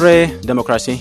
Dirree Demokiraasii.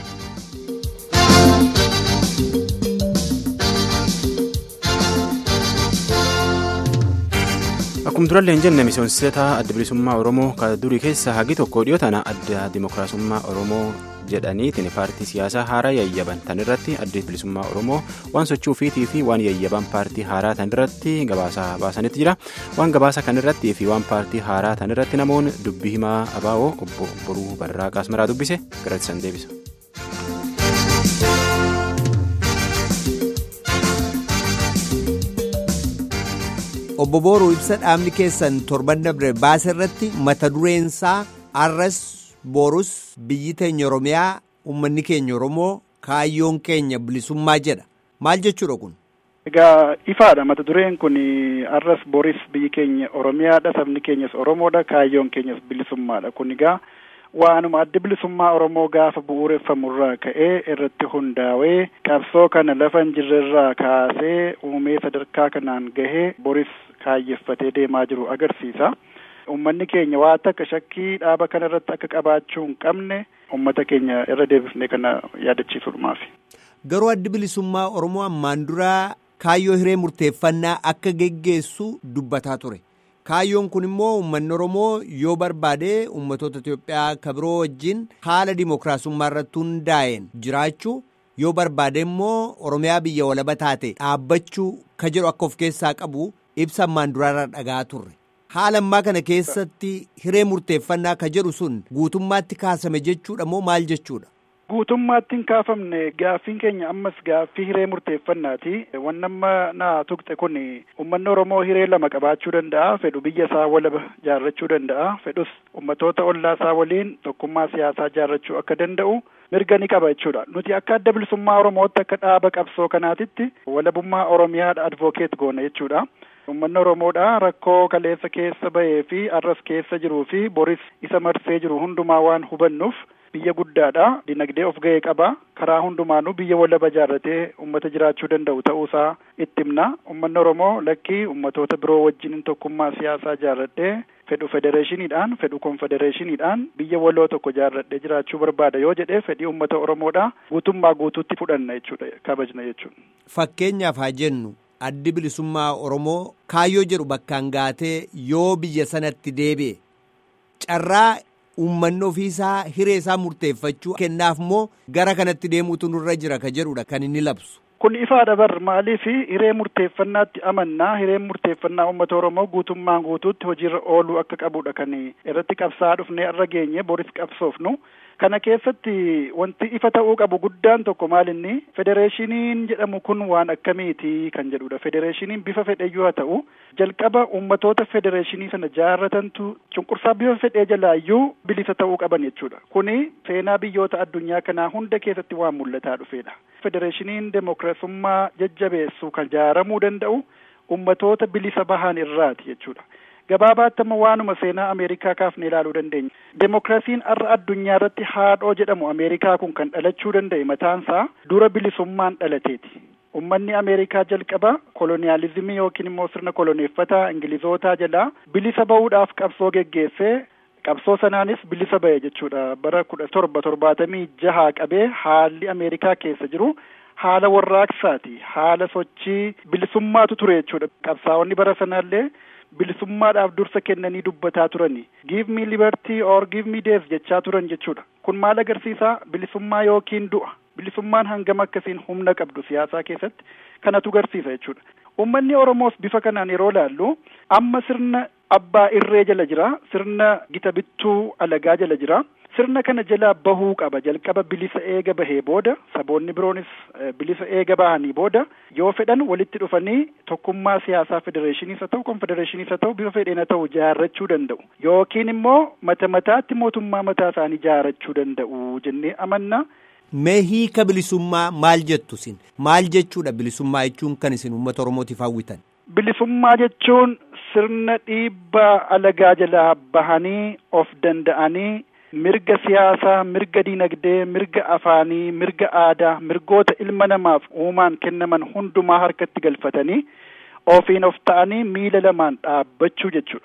Akkuma durallee hin jenne miseensota adda bilisummaa Oromoo kan durii keessa hagi tokko dhiyoo tana adda dimokiraasummaa Oromoo jedhaniitiin paartii siyaasaa haaraa yayyaban tan irratti adda bilisummaa Oromoo waan sochii ofiitii fi waan yayyaban paartii haaraa tan irratti gabaasa baasanitti jira. Waan gabaasa kan irratti fi waan paartii haaraa tan irratti namoonni dubbii himaa abaa'oo obbo Boruu Barraa Qaasmaraa dubbise garatti san deebisa. Obbo Booruu ibsa dhaabni keessan torban dabre baase irratti mata dureensaa arras boorus biyyi teenya Oromiyaa uummanni keenya Oromoo kaayyoon keenya bilisummaa jedha maal jechuudha kun. Egaa ifaadha mata dureen kun arras booris biyyi keenya Oromiyaadha sabni keenyas Oromoodha kaayyoon keenyas bilisummaadha kun egaa waanuma adda bilisummaa Oromoo gaafa bu'uureffamurraa ka'ee irratti hundaa'ee qabsoo kana lafa hin jirrerraa kaasee uumee sadarkaa kanaan gahee boris kaayyeffatee deemaa jiru agarsiisa. Uummanni keenya waa takka shakkii dhaaba kana irratti akka qabaachuu hin qabne uummata keenya irra deebifnee kana yaadachiisuudhumaaf. Garuu addi bilisummaa Oromoo ammaan duraa kaayyoo hiree murteeffannaa akka geggeessu dubbataa ture. Kaayyoon kun immoo uummanni Oromoo yoo barbaade uummatoota Itoophiyaa kabiroo wajjin haala dimookiraasummaa irratti hundaa'een jiraachuu yoo barbaade immoo Oromiyaa biyya walaba taate dhaabbachuu ka jedhu akka of keessaa qabu ibsa ammaan duraarraa dhagaa turre. Haala ammaa kana keessatti hiree murteeffannaa ka jedhu sun guutummaatti kaasame jechuudha moo maal jechuudha? Guutummaatti hin kaafamne gaaffiin keenya ammas gaaffii hiree murteeffannaati. Wanni amma naa tuqxe kun uummanni Oromoo hiree lama qabaachuu danda'a. Fedhu biyya isaa walaba jaarrachuu danda'a. Fedhus uummatoota ollaa isaa waliin tokkummaa siyaasaa jaarrachuu akka danda'u mirga ni qaba jechuudha. Nuti akka adda bilisummaa Oromootti akka dhaaba qabsoo kanaatitti walabummaa Oromiyaadha advokeet goona jechuudha. Uummanni Oromoodha rakkoo kaleessa keessa bahee fi arras keessa jiruu fi boris isa marsee jiru hundumaa waan hubannuuf biyya guddaadha. Dinagdee of ga'ee qaba. Karaa hundumaanuu biyya walaba jaarratee uummata jiraachuu danda'u ta'uusaa itti himna. Uummanni Oromoo lakkii uummatoota biroo wajjin tokkummaa siyaasaa jaarradhee fedhu federeeshiniidhaan fedhu konfedereeshiniidhaan biyya waloo tokko jaarradhee jiraachuu barbaada yoo jedhee fedhii uummata Oromoodha guutummaa guutuutti fudhanna jechuudha kabajna jechuudha. Fakkeenyaaf haa jennu addi bilisummaa Oromoo kaayyoo jedhu bakkaan gaatee yoo biyya sanatti deebi'e carraa uummanni ofiisaa hiree isaa murteeffachuu kennaaf moo gara kanatti deemuutu nurra jira ka jedhudha kan inni labsu. Kun ifaadha bar maaliif hiree murteeffannaatti amannaa hireen murteeffannaa uummata Oromoo guutummaan guutuutti hojiirra ooluu akka qabudha kan irratti qabsaa dhufnee irra geenye boris qabsoofnu. Kana keessatti wanti ifa ta'uu qabu guddaan tokko maalinni federeeshiniin jedhamu kun waan akkamiiti kan jedhudha. Federeeshiniin bifa fedheyyuu haa ta'u jalqaba uummatoota federeeshinii sana jaarratantu cunqursaa bifa fedhee jalaayyuu bilisa ta'uu qaban jechuudha. Kuni seenaa biyyoota addunyaa kanaa hunda keessatti waan mul'ataa dhufeedha. Federeeshiniin demokiraasummaa jajjabeessu kan jaaramuu danda'u uummatoota bilisa bahan irraati jechuudha. Gabaabaatti amma waanuma seenaa Ameerikaa kaafne ilaaluu dandeenya. Demokiraasiin har'a addunyaa irratti haadhoo jedhamu Ameerikaa kun kan dhalachuu danda'e mataansaa dura bilisummaan dhalateeti. Uummanni Ameerikaa jalqaba koloniyaalizimii yookiin immoo sirna koloneeffataa Ingilizootaa jalaa bilisa bahuudhaaf qabsoo geggeessee qabsoo sanaanis bilisa bahe jechuudha. Bara kudha torba torbaatamii jahaa qabee haalli Ameerikaa keessa jiru haala warraaqsaati. Haala sochii bilisummaatu ture jechuudha. Qabsaa'onni bara sanaallee bilisummaadhaaf dursa kennanii dubbataa turani. Give me liberty or give me death jechaa turan jechuudha. Kun maal agarsiisa? Bilisummaa yookiin du'a. Bilisummaan hangam akkasiin humna qabdu siyaasaa keessatti kanatu agarsiisa jechuudha. Uummanni Oromoos bifa kanaan yeroo ilaallu amma sirna abbaa irree jala jira. Sirna gita bittuu alagaa jala jira. Sirna kana jalaa bahuu qaba. Jalqaba bilisa eega bahee booda saboonni biroonis bilisa eega bahanii booda yoo fedhan walitti dhufanii tokkummaa siyaasaa federeeshiniis haa ta'u konfedereeshiniis haa ta'u bifa fedheen haa ta'u jaarrachuu danda'u. Yookiin immoo mata mataatti mootummaa mataa isaanii jaarrachuu danda'u jennee amanna. Mee hiika bilisummaa maal jettu isin? Maal jechuudha bilisummaa jechuun kan isin uummata Oromootiif hawwitan? Bilisummaa jechuun sirna dhiibbaa alagaa jalaa bahanii of danda'anii mirga siyaasaa, mirga dinagdee, mirga afaanii, mirga aadaa, mirgoota ilma namaaf uumaan kennaman hundumaa harkatti galfatanii ofiin of ta'anii miila lamaan dhaabbachuu jechuudha.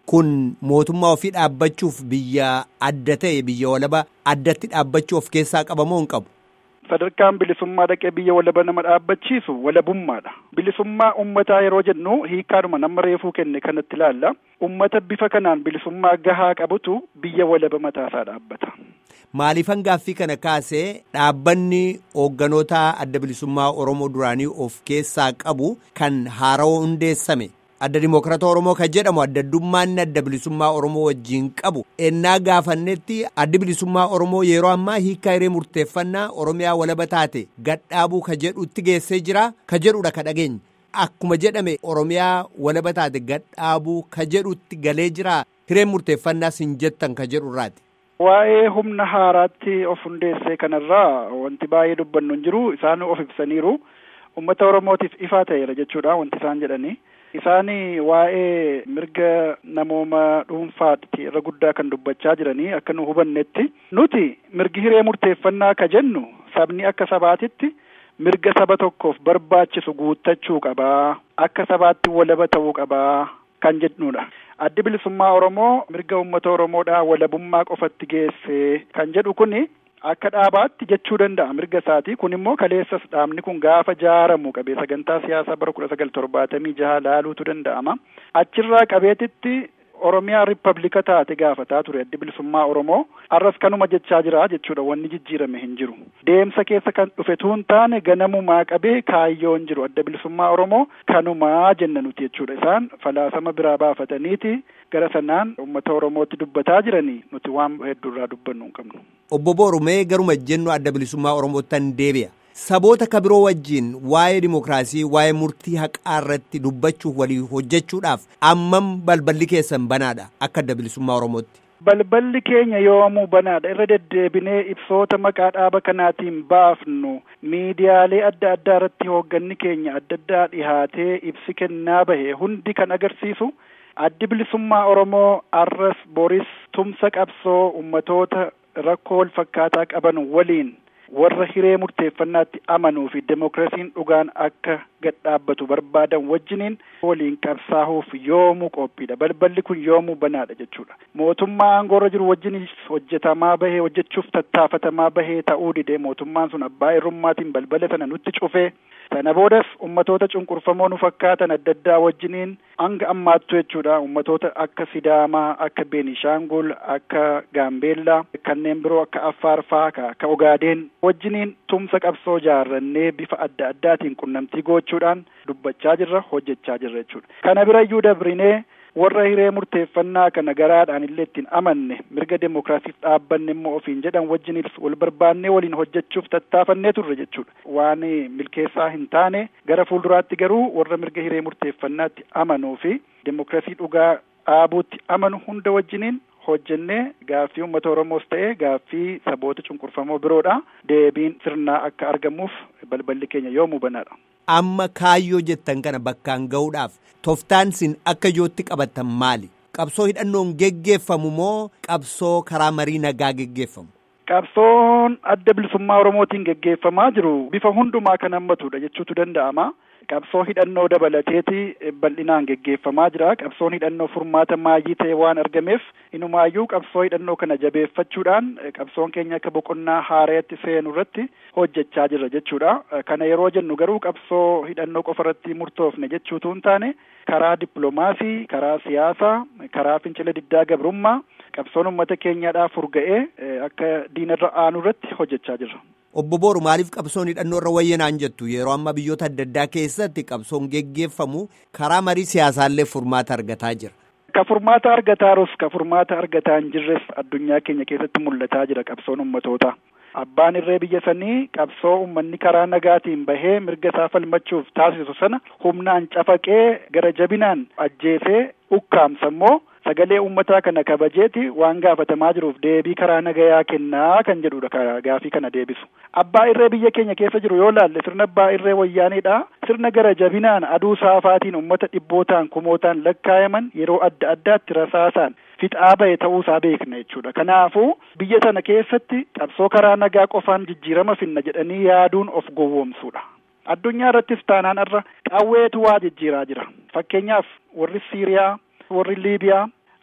kun mootummaa ofii dhaabbachuuf biyya adda ta'e biyya walaba addatti dhaabbachuu of keessaa qabamoo hin qabu. sadarkaan bilisummaa dhaqee biyya walaba nama dhaabbachiisu walabummaadha. Bilisummaa ummataa yeroo jennu hiikkaadhuma nama reefuu kenne kanatti ilaalla. Ummata bifa kanaan bilisummaa gahaa qabutu biyya walaba mataasaa dhaabbata. Maaliifan gaaffii kana kaasee dhaabbanni hoogganoota adda bilisummaa Oromoo duraanii of keessaa qabu kan haarawaa hundeessame adda dimokiraata Oromoo kan jedhamu adda addummaan adda bilisummaa Oromoo wajjin qabu ennaa gaafannetti addi bilisummaa Oromoo yeroo ammaa hiikkaa hiree murteeffannaa Oromiyaa walaba taate gadhaabuu ka jedhutti geessee jira ka jedhudha ka dhageenye akkuma jedhame Oromiyaa walaba taate gadhaabuu ka jedhutti galee jira hireen murteeffannaa sin jettan ka jedhu irraati. Waa'ee humna haaraatti of hundeessee kanarraa wanti baay'ee dubbannu hin jiru isaan of ibsaniiru ummata Oromootiif ifaa ta'eera jechuudha wanti isaan jedhanii. Isaan waa'ee mirga namooma dhuunfaatti irra guddaa kan dubbachaa jiranii akka nu hubannetti nuti mirgi hiree murteeffannaa ka jennu sabni akka sabaatitti mirga saba tokkoof barbaachisu guuttachuu qabaa akka sabaatti walaba ta'uu qabaa kan jedhudha. Addi bilisummaa Oromoo mirga uummata Oromoodhaa walabummaa qofatti geessee kan jedhu kuni akka dhaabaatti jechuu danda'a mirga isaatii kun immoo kaleessas dhaabni kun gaafa jaaramu qabee sagantaa siyaasaa bara kudha sagal torbaatamii jaha laaluutu danda'ama achirraa qabeetitti oromiyaa rippablika taate gaafataa ture addi bilisummaa oromoo arras kanuma jechaa jira jechuudha wanni jijjiirame hin jiru deemsa keessa kan dhufe tuun taane ganamumaa qabee kaayyoon jiru adda bilisummaa oromoo kanumaa jenna nuti jechuudha isaan falaasama biraa baafataniiti gara sanaan uummata oromootti dubbataa jiranii nuti waan hedduurraa dubbannu hin qabnu. Obbo Boorumee garuma jennu adda bilisummaa Oromoottan deebi'a. Saboota ka biroo wajjin waa'ee dimokiraasii waa'ee murtii haqaa irratti dubbachuuf walii hojjechuudhaaf ammam balballi keessan banaadha akka adda bilisummaa Oromootti. Balballi keenya yoomuu banaadha irra deddeebinee ibsoota maqaa dhaaba kanaatiin baafnu miidiyaalee adda addaa irratti hoogganni keenya adda addaa dhihaatee ibsi kennaa bahe hundi kan agarsiisu addi bilisummaa Oromoo arras boris tumsa qabsoo ummatoota rakkoo wal fakkaataa qaban waliin warra hiree murteeffannaatti amanuu fi demokiraasiin dhugaan akka gadhaabbatu barbaadan wajjiniin waliin qabsaa'uuf yoomuu qophiidha balballi kun yoomuu banaadha jechuudha mootummaa aangoorra jiru wajjinis hojjetamaa bahee hojjechuuf tattaafatamaa bahee ta'uu didee mootummaan sun abbaa irrummaatiin balbala sana nutti cufee sana boodas ummatoota cunqurfamoo nu fakkaatan adda addaa wajjiniin hanga ammaattu jechuudha ummatoota akka sidaamaa akka beenishaangul akka gaambeellaa kanneen biroo akka affaar faa akka ogaadeen wajjiniin tumsa qabsoo jaarrannee bifa adda addaatiin qunnamtii gochuudhaan dubbachaa jirra hojjechaa jirra jechuudha kana bira iyyuu dabrinee warra hiree murteeffannaa kana garaadhaan illee ittiin amanne mirga demokiraasiif dhaabbanne immoo ofiin jedhan wajjinis wal barbaannee waliin hojjechuuf tattaafannee turre jechuudha waan milkeessaa hin taane gara fuulduraatti garuu warra mirga hiree murteeffannaatti amanuu fi demokiraasii dhugaa dhaabuutti amanu hunda wajjiniin hojjennee gaaffii uummata Oromoos ta'e gaaffii saboota cunqurfamoo biroodha deebiin sirnaa akka argamuuf balballi keenya yoomuu banaadha. Amma kaayyoo jettan kana bakkaan ga'uudhaaf toftaan sin akka ijootti qabattan maali? Qabsoo hidhannoon geggeeffamu moo qabsoo karaa marii nagaa geggeeffamu? Qabsoon adda bilisummaa Oromootiin geggeeffamaa jiru bifa hundumaa kan hammatudha jechuutu danda'ama. Qabsoo hidhannoo dabalateeti bal'inaan geggeeffamaa jira. Qabsoon hidhannoo furmaata maayii ta'e waan argameef inumaayyuu qabsoo hidhannoo kana jabeeffachuudhaan qabsoon keenya akka boqonnaa haaraatti seenu irratti hojjechaa jirra jechuudha. Kana yeroo jennu garuu qabsoo hidhannoo qofa irratti murtoofne jechuutu hin taane karaa dippiloomaasii, karaa siyaasaa, karaa fincila diddaa gabrummaa qabsoon uummata keenyaadhaaf furga'ee akka diinarra aanu irratti hojjechaa jirra. Obbo Booru maaliif qabsoon hidhannoo irra wayyanaan jettu yeroo amma biyyoota adda addaa keessatti qabsoon geggeeffamu karaa marii siyaasaallee furmaata argataa jira. Ka furmaata argataa jirus ka furmaata argataa hin jirres addunyaa keenya keessatti mul'ataa jira qabsoon ummatoota. Abbaan irree biyya sanii qabsoo uummanni karaa nagaatiin bahee mirga isaa falmachuuf taasisu sana humnaan cafaqee gara jabinaan ajjeesee ukkaamsa immoo sagalee uummataa kana kabajeeti waan gaafatamaa jiruuf deebii karaa nagayaa kennaa kan jedhudha gaafii kana deebisu. Abbaa irree biyya keenya keessa jiru yoo laalle sirna abbaa irree wayyaaneedha. Sirna gara jabinaan aduu saafaatiin uummata dhibbootaan kumootaan lakkaayaman yeroo adda addaatti rasaasaan fixaa bahe ta'uusaa beekna jechuudha. Kanaafuu biyya sana keessatti qabsoo karaa nagaa qofaan jijjiirama finna jedhanii yaaduun of gowwoomsuudha. Addunyaa irrattis taanaan irra qawweetu waa jijjiiraa jira. Fakkeenyaaf warri Siiriyaa, warri Liibiyaa,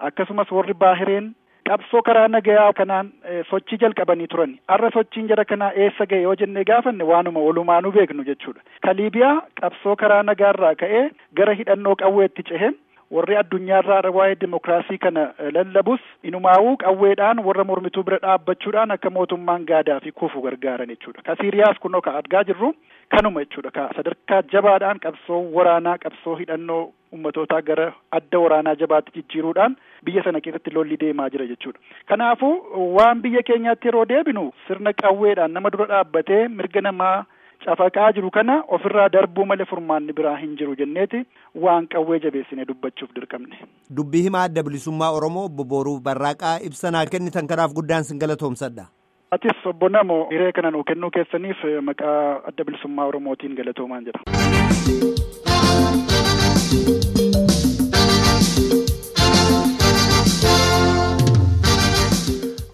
akkasumas warri baahireen qabsoo karaa nagayaa kanaan sochii jalqabanii turan har'a sochiin jara kanaa eessa ga'e yoo jennee gaafanne waanuma walumaanuu beeknu jechuudha ka liibiyaa qabsoo karaa nagaarraa ka'ee gara hidhannoo qawweetti cehe warri addunyaarraa waa'ee dimokiraasii kana lallabus inumaawuu qawweedhaan warra mormituu bira dhaabbachuudhaan akka mootummaan gaadaa fi kufu gargaaran jechuudha ka siiriyaas kunoo ka argaa jirru kanuma jechuudha ka sadarkaa jabaadhaan qabsoo waraanaa qabsoo hidhannoo ummatootaa gara adda waraanaa jabaatti jijjiiruudhaan biyya sana keessatti lolli deemaa jira jechuudha kanaafuu waan biyya keenyaatti yeroo deebinu sirna qawweedhaan nama dura dhaabbatee mirga namaa cafaqaa jiru kana ofirraa darbuu malee furmaanni biraa hin jiru jenneeti waan qawwee jabeessine dubbachuuf dirqamne. Dubbii himaa adda bilisummaa Oromoo obbo Booruu Barraaqaa ibsanaa kennitan kanaaf guddaan sin galatoomsadha. Atis obbo Namo hiree kana nuu kennuu keessaniif maqaa adda bilisummaa Oromootiin galatoomaan jira.